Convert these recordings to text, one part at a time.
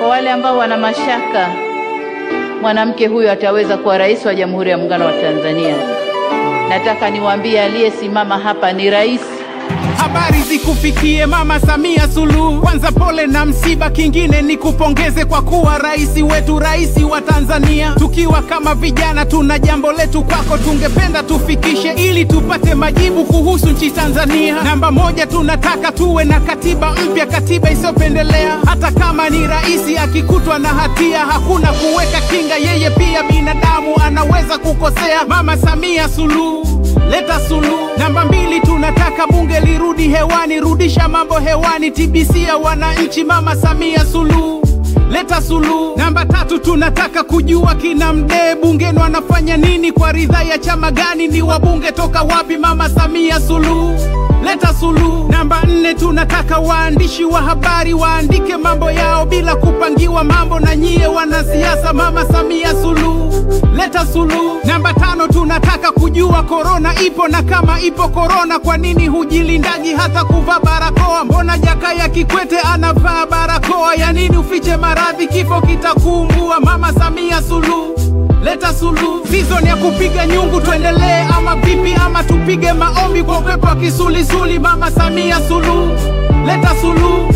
Kwa wale ambao wana mashaka mwanamke huyo ataweza kuwa rais wa Jamhuri ya Muungano wa Tanzania, nataka niwaambie aliyesimama hapa ni rais. Habari zikufikie Mama Samia Suluhu. Kwanza pole na msiba, kingine ni kupongeze kwa kuwa rais wetu, rais wa Tanzania. Tukiwa kama vijana, tuna jambo letu kwako, tungependa tufikishe ili tupate majibu kuhusu nchi Tanzania. Namba moja, tunataka tuwe na katiba mpya, katiba isiyopendelea. Hata kama ni rais akikutwa na hatia, hakuna kuweka kinga, yeye pia binadamu, anaweza kukosea. Mama Samia Suluhu leta suluhu. Namba mbili, tunataka bunge lirudi hewani, rudisha mambo hewani, TBC ya wananchi. Mama Samia Suluhu leta suluhu. Namba tatu, tunataka kujua kina Mdee bungeni wanafanya nini, kwa ridhaa ya chama gani, ni wabunge toka wapi? Mama Samia Suluhu leta suluhu. Namba nne, tunataka waandishi wa habari waandike mambo yao bila kupangiwa mambo na nyie wanasiasa. Mama Samia Suluhu leta suluhu. Namba tano, tunataka kujua korona ipo na kama ipo korona, kwa nini hujilindaji hata kuvaa barakoa? Mbona Jakaya Kikwete anavaa barakoa? Ya nini ufiche maradhi, kifo kitakuumbua? Mama Samia Suluhu leta suluhu. Season ya kupiga nyungu tuendelee ama vipi? Ama tupige maombi kwa upepo wa kisulisuli? Mama Samia Suluhu leta suluhu.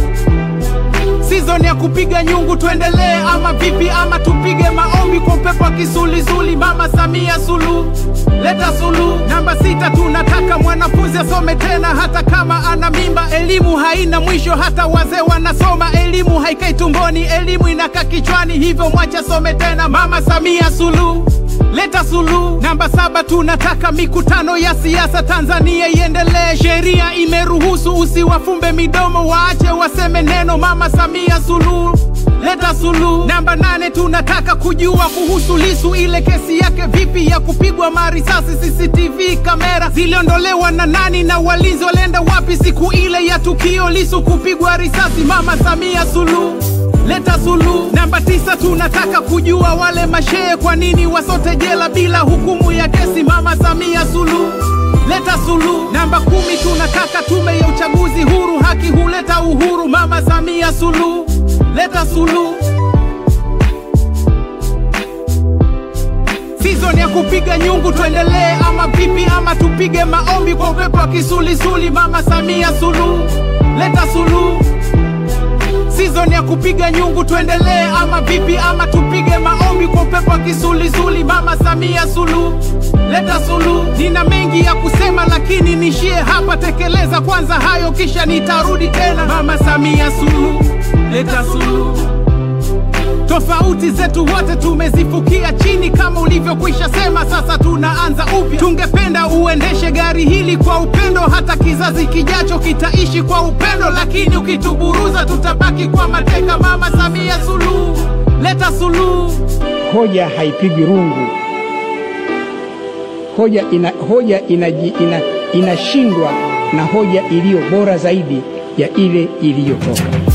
Season ya kupiga nyungu tuendelee ama vipi? Ama tupige maombi kwa upepo wa kisulisuli? Mama Samia Suluhu leta suluhu. Namba sita, tunataka mwanafunzi asome tena hata kama ana mimba. Elimu haina mwisho, hata wazee wanasoma. Elimu haikai tumboni, elimu inakaa kichwani, hivyo mwache asome tena. Mama Samia Suluhu leta suluhu. Namba saba, tunataka mikutano ya siasa Tanzania iendelee. Sheria imeruhusu, usiwafumbe midomo, waache waseme neno. Mama Samia Suluhu leta suluhu. Namba nane, tunataka kujua kuhusu Lisu, ile kesi yake vipi ya kupigwa marisasi? CCTV kamera ziliondolewa na nani na walinzi walienda wapi siku ile ya tukio Lisu kupigwa risasi? Mama Samia Suluhu leta suluhu. Namba tisa, tunataka kujua wale mashehe kwa nini wasote jela bila hukumu ya kesi? Mama Samia Suluhu leta suluhu. Namba kumi, tunataka tume ya uchaguzi huru, haki huleta uhuru. Mama Samia Suluhu leta suluhu. Season ya kupiga nyungu tuendelee ama vipi? Ama tupige maombi kwa upepo wa kisulisuli? Mama Samia Suluhu leta suluhu. Season ya kupiga nyungu tuendelee ama vipi? Ama tupige maombi kwa upepo wa kisulisuli? Mama Samia Suluhu leta suluhu. Nina mengi ya kusema lakini nishie hapa, tekeleza kwanza hayo kisha nitarudi tena. Mama Samia Suluhu leta suluhu. Tofauti zetu wote tumezifukia chini, kama ulivyokwisha sema, sasa tunaanza upya. Tungependa uendeshe gari hili kwa upendo, hata kizazi kijacho kitaishi kwa upendo, lakini ukituburuza tutabaki kwa mateka. Mama Samia Suluhu leta suluhu. Hoja haipigi rungu, hoja ina, hoja inaji, ina, inashindwa na hoja iliyo bora zaidi ya ile iliyotoka.